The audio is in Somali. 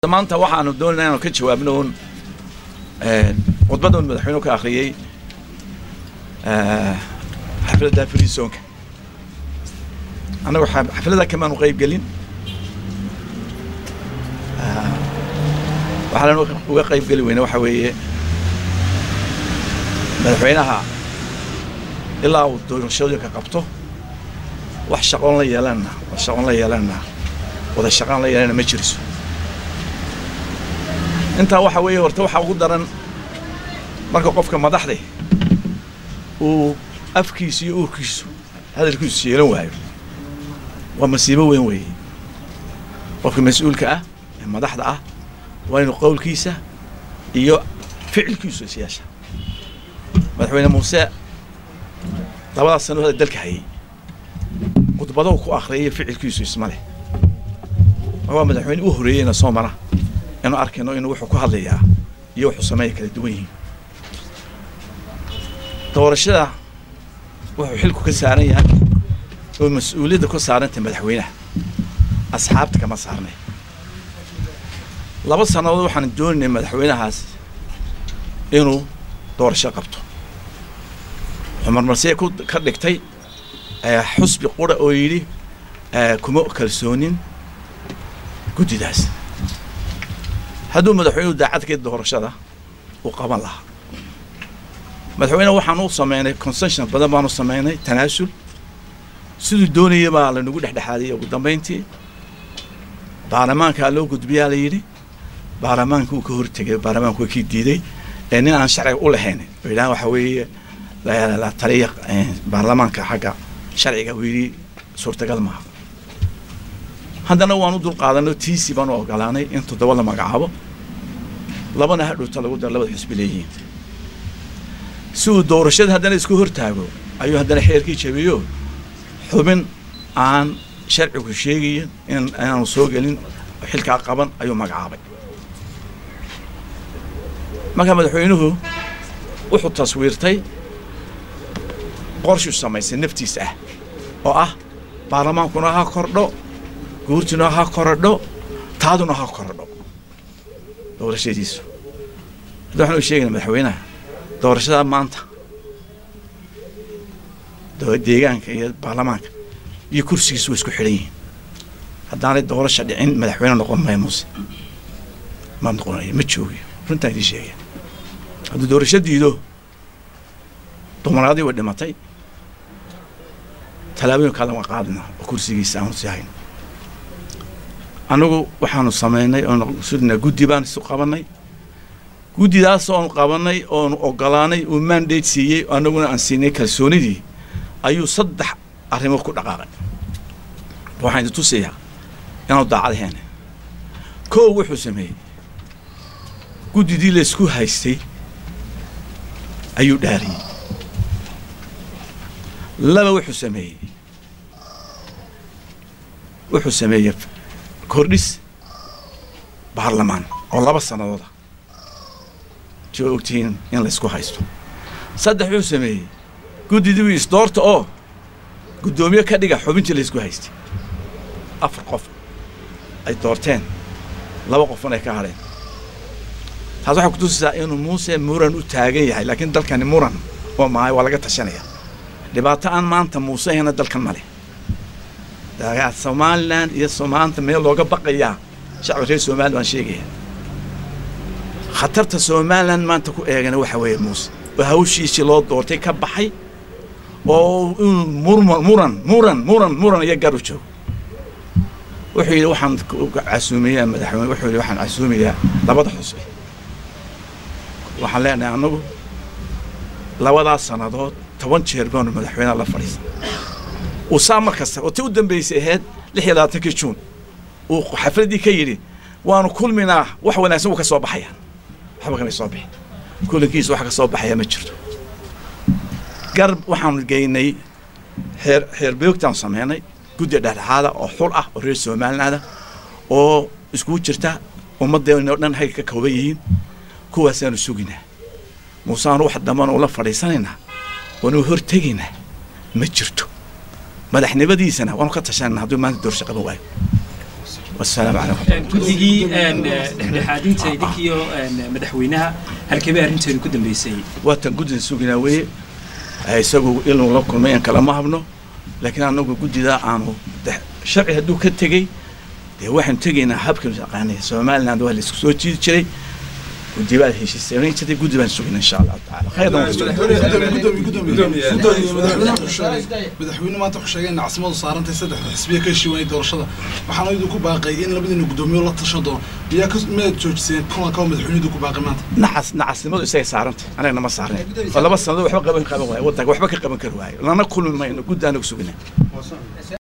maanta waxaanu doonayna inaanu ka jawaabno un khudbadda un madaxweynuhu ka akhriyey xafladda frisoonka annagu xafladda kamaanu qayb gelin waxaan uga qayb geli weyne waxa weeye madaxweynaha ilaa uu doorashooyinka qabto wax shaqoon la yeelana wax shaqoon la yeelana wada shaqaan la yeelana ma jiriso intaa waxa weeye horta waxaa ugu daran marka qofka madaxde uu afkiisu iyo uurkiisu hadalkiisu yeelan waayo waa masiibo weyn weeye qofka mas-uulka ah ee madaxda ah waa inuu qowlkiisa iyo ficilkiisu is yeesha madaxweyne muuse labadaas sano hada dalka hayay khudbadahu ku akhriyay ficilkiisu isma leh waa madaxweyne u horeeyeyna soo mara inuu arkayno inuu wuxuu ku hadlayaa iyo wuxuu sameeya kala duwan yihiin doorashada wuxuu xilku ka saaran yahay oo mas-uuliyadda ku saarantay madaxweynaha asxaabta kama saarnay laba sannadood waxaan doonaynay madaxweynahaas inuu doorasho qabto wuxuu marmarsiya ku ka dhigtay xusbi qura oo yidhi kuma kalsoonin guddidaas hadduu madaxweynuhu daacadkeed doorashada uu qaban lahaa madaxweyne waxaan u sameynay concession badan baanu sameynay tanaasul siduu doonaya baa lanagu dhexdhexaadiyey ugu dambayntii baarlamaankaa loo gudbiyaa la yidhi baarlamaanka uu ka hortegay baarlamaanku waa kii diiday ee nin aan sharciga u lahayn oo yidhahan waxa weeye la taliya baarlamaanka xagga sharciga uu yidhi suurtagal maaha haddana waan u dulqaadanay tiisi baan u ogolaanay in toddoba la magacaabo labana hadhowta lagu daro labada xisbi leeyihiin si uu doorashada haddana isku hortaago ayuu haddana xeerkii jabiyo xubin aan sharcigu sheegayin in inaanu soo gelin xilkaa qaban ayuu magacaabay markaa madaxweynuhu wuxuu taswiirtay qorshuu samaysay naftiisa ah oo ah baarlamaankuna ha kordho guurtuna ha korodho taaduna ha korodho doorashadiisu hadda waxaan u sheegayna madaxweynaha doorashada maanta deegaanka iyo baarlamaanka iyo kursigiisu way isku xidhan yihiin haddaanay doorasha dhicin madaxweyne noqon maya muuse ma noqonayo ma joogiyo runtaan idiin sheegaya hadduu doorasho diido dumaraadii way dhimatay tallaabooyinkaada waan qaadina oo kursigiisa aanu sii hayno annagu waxaanu samaynay oonu sudna guddi baan isu qabanay guddidaas oonu qabanay oonu ogolaanay uu mandate siiyey annaguna aan siinay kalsoonidii ayuu saddex arrimood ku dhaqaaqay waxaan idin tusayaa inaanu daacad heene kow wuxuu sameeyey guddidii laysku haystay ayuu dhaariyey laba wuxuu sameeyey wuxuu sameeyey kordhis baarlamaan oo laba sannadooda soo ogtihiin in laysku haysto saddex wuxuu sameeyey guddidii isdoorta oo guddoomiye ka dhiga xubintii laysku haystay afar qof ay doorteen laba qofun ay ka hadheen taas waxay kutusisaa inuu muuse muran u taagan yahay laakiin dalkani muran oo mahay waa laga tashanaya dhibaato aan maanta muuse hena dalkan ma leh somalilan iyo soomaalanta meel looga baqayaa shacbi reer somalilan waan sheegaya khatarta somalilan maanta ku eegana waxa weeye muuse oo hawshiisii loo doortay ka baxay oo inuu murma muran muran muran muran iyo gar u joogo wuxuu yidhi waxaan casuumayaa madaxweyne wuxuu yidhi waxaan casuumayaa labada xusbi waxaan leenahay annagu labadaas sannadood toban jeer baanu madaxweyneha la fadhiisan uu saa mar kasta oo ti u dambaysay ahayd lix iyo labaatankii juun uu xafladdii ka yidhi waanu kulminaa wax wanaagsan uu ka soo baxaya waxba kamay soo bixin kulankiisa wax ka soo baxaya ma jirto garb waxaanu geynay xeer xeerbeogtaan sameynay guddi dhexdhexaada oo xul ah oo reer somalilaanda oo iskugu jirta ummaddeennoo dhan hay ka kooban yihiin kuwaasaanu suginaa muuseaanu wax dambana ula fadhiisanaynaa waanu hortegaynaa ma jirto madaxnimadiisana waanu ka tashanayna hadduu maanta doorsha qaban waayo wasalaamu calaykum guddigii dhexdhexaadinta idinkiyo madaxweynaha halkebay arrinteedu ku dambeysay waatan guddida suginaa weeye isagu inuu la kulmay aan kalama habno laakiin anagu guddidaa aanu sharci hadduu ka tegey dee waxaanu tegaynaa habka yaqaanay somaliland waa laisku soo jiidi jiray guddi baa heshiisanayn jirtay guddi baan sugina insha allahu tacaala khayran madaxweyne maanta wuxuu sheegay in caasimadu saarantay saddexda xisbiya ka heshiiwanay doorashada waxaana idinku baaqay in labadiina guddoomiyo la tashan doono miyaa ka miyaad joojiseen kulanka oo madaxweyne idinku baaqay maanta naxas nacasnimadu isagay saarantay anagna ma saarnay oo laba sannadood waxba qaban qaban waayo waddanka waxba ka qaban kari waayo lana kulmi mayno guddi anagu sugina